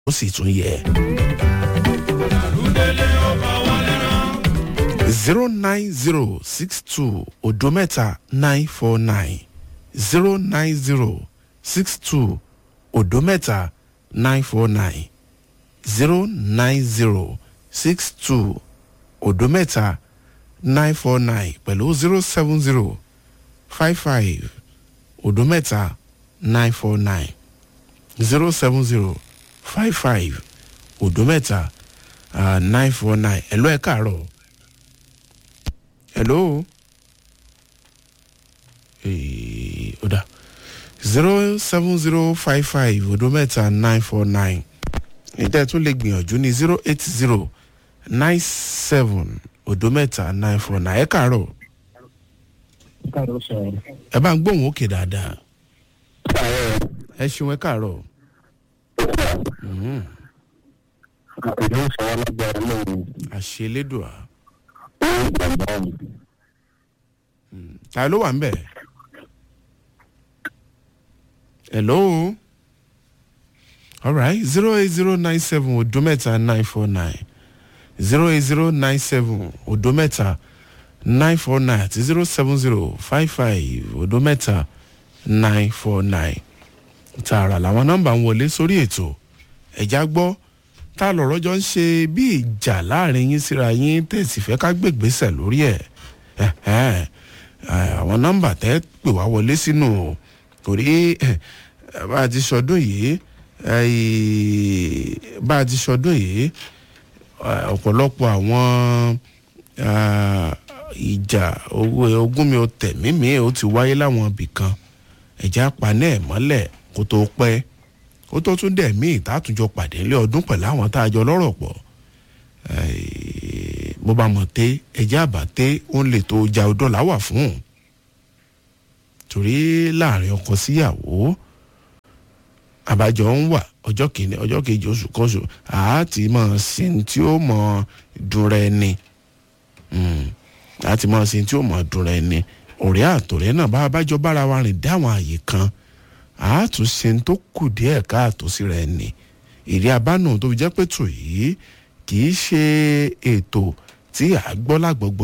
ó sì tún yẹ. zero nine zero six two odo mẹ́ta nine four nine zero nine zero six two odo mẹ́ta nine four nine zero nine zero six two odo mẹ́ta nine four nine pẹ̀lú zero seven zero five five odo mẹ́ta nine four nine zero seven zero five five odo mẹ́ta nine four nine ẹ̀lọ́ ẹ̀ káàárọ̀ hello ee o da zero seven zero five five odo mẹ́ta nine four nine ìdá tún lè gbìyànjú ní zero eight zero nine seven odo mẹ́ta nine four nine ẹ káàárọ̀ káàárọ̀ sọ̀rọ̀. ẹ bá ń gbóhùn òkè dáadáa káàárọ̀ ẹ ṣeun ẹ káàárọ̀ Mhm. ìlú ìṣòwò lágbára lóhùn àṣelédùá ní ìgbàgbọ́ mi. ta ló wà ń bẹ̀ hello alright zero eight zero nine seven odo mẹ́ta nine four nine zero eight zero nine seven odo mẹ́ta nine four nine àti zero seven zero five five odo mẹ́ta nine four nine tààrà làwọn nọ́mbà ń wọlé sórí ètò ẹ̀já gbọ́ tá lọ̀rọ̀ jọ ń ṣe bí ìjà láàrin yín síra yín tẹ̀sí fẹ́ ká gbègbèsẹ̀ lórí ẹ̀ ẹ̀hẹ́n, ẹ̀, àwọn nọ́mbà tẹ́ pè wá wọlé sínú o torí ẹ̀, bá a ti sọdún yìí ẹ̀, bá a ti sọdún yìí ẹ̀, ọ̀pọ̀lọpọ̀ àwọn ah, ìjà owó ogún mi ò tẹ̀mí mi ó ti wáyé láwọn ibì kan ẹ̀já paná ẹ̀ mọ́lẹ̀ kó tó pẹ́ ó tó tún dẹ̀ mí ìtàtúnjọ pàdé ńlẹ̀ ọdún pẹ̀lú àwọn tá a jọ lọ́rọ̀ pọ̀ Eh, bó bá mọ̀ té ẹjẹ́ àbáté ó ń lè tó ja ọdọ́ láwà fún un torí láàrin ọkọ síyàwó àbájọ ń wà ọjọ́ kìíní ọjọ́ kejì oṣù kọ́ṣù àti mọ̀ sí ní tí ó mọ̀ dunra ẹni Mm, àti mọ̀ sí ní tí ó mọ̀ dunra ẹni ọ̀rẹ́ àtọ̀rẹ́ náà bá abájọ bára wa rìn dé àwọn àyè kan àátúnṣe tó kù díẹ̀ káàtó síra ẹni èrè abánú tó fi jẹ́ pé tò yìí kì í ṣe ètò tí à gbọ́ lágbọ̀gbọ̀